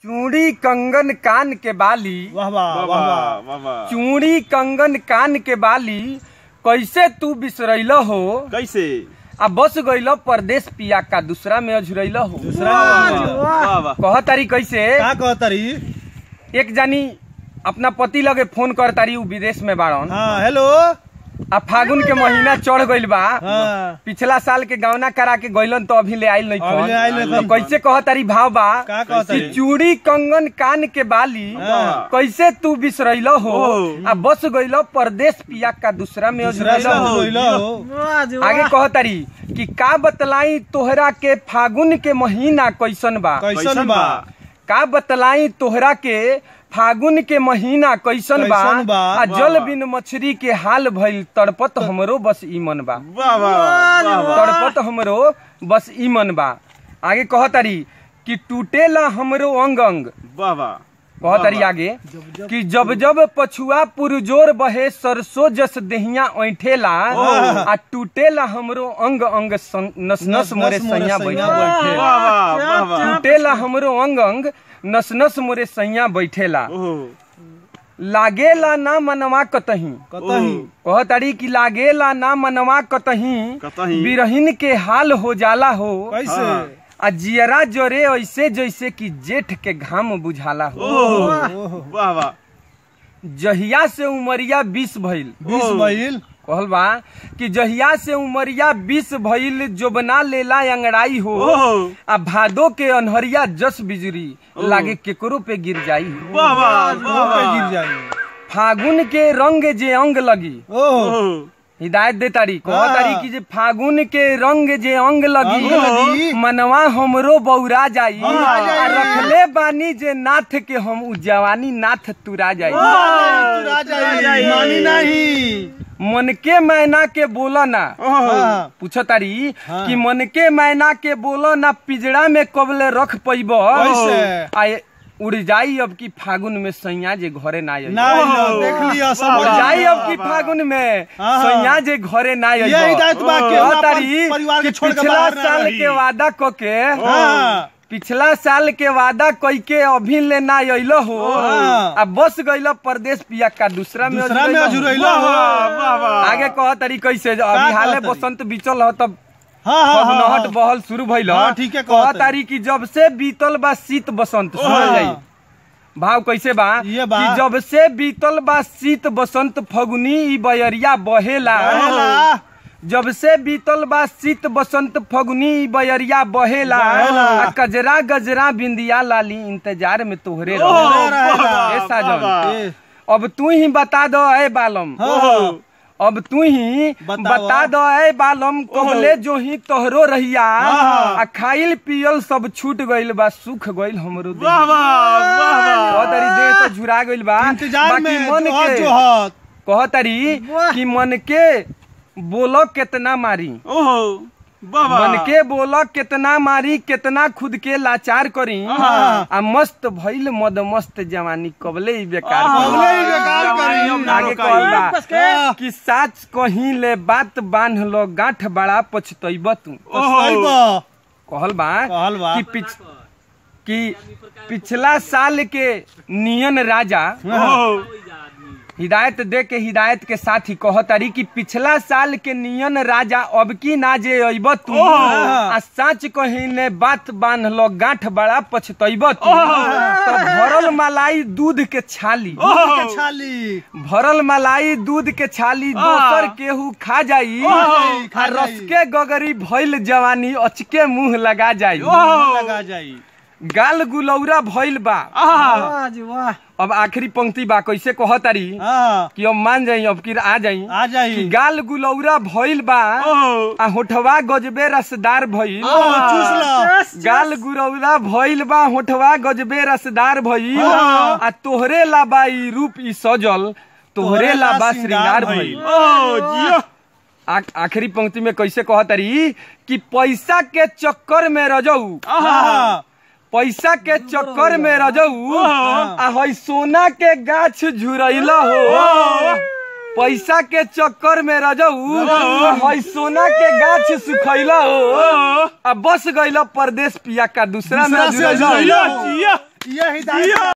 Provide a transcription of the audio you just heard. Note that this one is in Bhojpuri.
चूड़ी कंगन कान के बाली वाह वाह वाह वाह वाह वाह चूड़ी कंगन कान के बाली कैसे तू बिसरैल हो कैसे आ बस गइल परदेश पिया का दूसरा में अझुरैल हो दूसरा वाह वाह कह तारी कैसे का कहतरी एक जानी अपना पति लगे फोन कर तारी उ विदेश में बाड़न हाँ हेलो आ फागुन के महीना चढ़ गइल बा हाँ पिछला साल के गौना करा के गइलन तो अभी ले आइल नहीं अभी ले आइल नहीं तो कैसे कह तारी भाव बा का कि कहतरी चूड़ी कंगन कान के बाली हाँ। कैसे तू बिसरैल हो ओ। आ बस गइल परदेश पिया का दूसरा में दूसरा अझुरैल में हो होइला हो आगे कहतारी कि का बतलाई तोहरा के फागुन के महीना कैसन बा कैसन बा का बतलाई तोहरा के फागुन के महीना कैसन बा कैसन बा? आ जल बिन मछली के हाल भइल तड़पत हमरो बस ईमन बा वाह वाह वाह वाह तड़पत हमरो बस ईमन बा आगे कहतारी कि टूटेला हमरो अंग अंग वाह वाह कहतारी आगे कि जब जब पछुआ पुरजोर बहे सरसों जस देहिया ऐठेला आ टूटेला हमरो अंग अंग सं- नस नस मोरे सैया बैठे वाह वाह वाह वाह टूटेला हमरो अंग अंग नस नस मोरे सैया बैठेला ओहो लागेला ना मनवा कतही कतही कहतारी कि लागेला ना मनवा कतही कतही। बिरहिन के हाल हो जाला हो कैसे हाँ। आ जियरा जरे ऐसे जैसे कि जेठ के घाम बुझाला हो ओहो वाह वाह जहिया से उमरिया बीस भइल बीस मईल कहल बा कि जहिया से उमरिया बीस भइल जोबना लेला अंगड़ाई हो ओहो आ भादो के अनहरिया जस बिजरी लागे केकरो पे गिर जाई वाह वाह मुंह वाह पे वाह गिर जाई फागुन के रंग जे अंग लगी ओह ओहो हिदायत दे तारी कह हाँ। तारी कि जे फागुन के रंग जे अंग लगी अंग लगी। मनवा हमरो बौरा जाई बौरा जाई। आ रखले बानी जे नाथ के हम उ जवानी नाथ तुरा जाई तू राजा जाई। मानी नहीं मन के मैना के बोला ना ओहो हाँ पूछो तारी हाँ। कि मन के मैना के बोलो ना पिजड़ा में कबले रख पैब कैसे? आ उड़ जाई अब की फागुन में सैया जे घरे ना आई ना लो देख लिया सब उड़ वाह, जाई अब की वाह, फागुन में हाँ, हाँ। सैया जे घरे ना आई ये हिदायत बा के कह अपन तारी परिवार के कि छोड़ के पिछला बाहर ना साल रही। के वादा क के हाँ पिछला साल के वादा कई के अभी ले ना अइलो हो हाँ। आ बस गइल परदेश पिया का दूसरा में दूसरा में अजुरैलो हो। अजुरैला हो वाह वाह वाह आगे कह तारी कैसे जो अभी का हाले कहतारी? बसंत बीचल हो तब हाँ हाँ हाँ, नहट हाँ बहल शुरू भइल हाँ, ठीक है, कह कहतारी। तारी कि जब से बीतल बा शीत बसंत सुनल हाँ। जाई भाव कैसे बा ये बा। कि जब से बीतल बा शीत बसंत फगुनी ई बयरिया बहेला बहेला। जब से बीतल बा शीत बसंत फगुनी ई बयरिया बहेला बहेला। आ कजरा गजरा बिंदिया लाली इंतजार में तोहरे ओहो, रहे रहेला। वाह, वाह, ए साजन। वाह, वाह। ए, अब तू ही बता दो ए बालम हाँ अब तू ही बतावा। बता दो ए बालम कबले जो ही तोहरो रहिया हाँ। आ खाइल पियल सब छूट गइल बा सुख गइल हमरो देह वाह वाह वाह वाह कहतरी देह तो झुरा गइल बा इंतजार बाकी में मन जोहत के जोहत कहतरी वाह। कि मन के बोलो कितना मारी ओहो वाह वाह मन के बोलो कितना मारी कितना खुद के लाचार करी हाँ। आ मस्त भइल मद मस्त जवानी कबले ही बेकार आहा, करी। कबले ही बेकार करी। जवानी अब आगे ना कहल बा रोकाई। हाँ। कि साच कहीं ले बात बांध लो गांठ बड़ा पछतैब तू पछताइबा। कहल बा कहल बा। कि पिछ कि पिछला साल के नियन राजा ओहो हिदायत दे के हिदायत के साथ ही कहतारी कि पिछला साल के नियन राजा अब की ना जे अइब तू आ साच कहीं ने बात बांध लो गांठ बड़ा पछतैब तू तो भरल मलाई दूध के छाली दूध के छाली भरल मलाई दूध के छाली दोसर केहू खा जाई जाई, खा आ जाई। रस के गगरी भइल जवानी अचके मुंह लगा जाई लगा जाई गाल गुलौरा भइल बा आहा अब आखिरी पंक्ति बा कैसे कहतारी हाँ कि अब मान जाई अब कि आ जाई आ कि जाई गाल गुलौरा भइल बा ओहो आ होठवा गजबे रसदार भइल ओह, चूस लो गाल गुरौरा भइल बा होठवा गजबे रसदार भइल हाँ। आ तोहरे ला बा ई रूप ई सजल तोहरे ला बा श्रृंगार भइल ओहो जियो आ- आखिरी पंक्ति में कैसे कहतारी कि पैसा के चक्कर में रजऊ हाँ पैसा के चक्कर में रजऊ आ हई सोना के गाछ झुरैला हो पैसा के चक्कर में रजऊ हई सोना के गाछ सुखैला हो आ बस गइला परदेश पिया का दूसरा में दूसरा से जुड़ैला हो। जुड़ैला जियो जियो ये हिदायत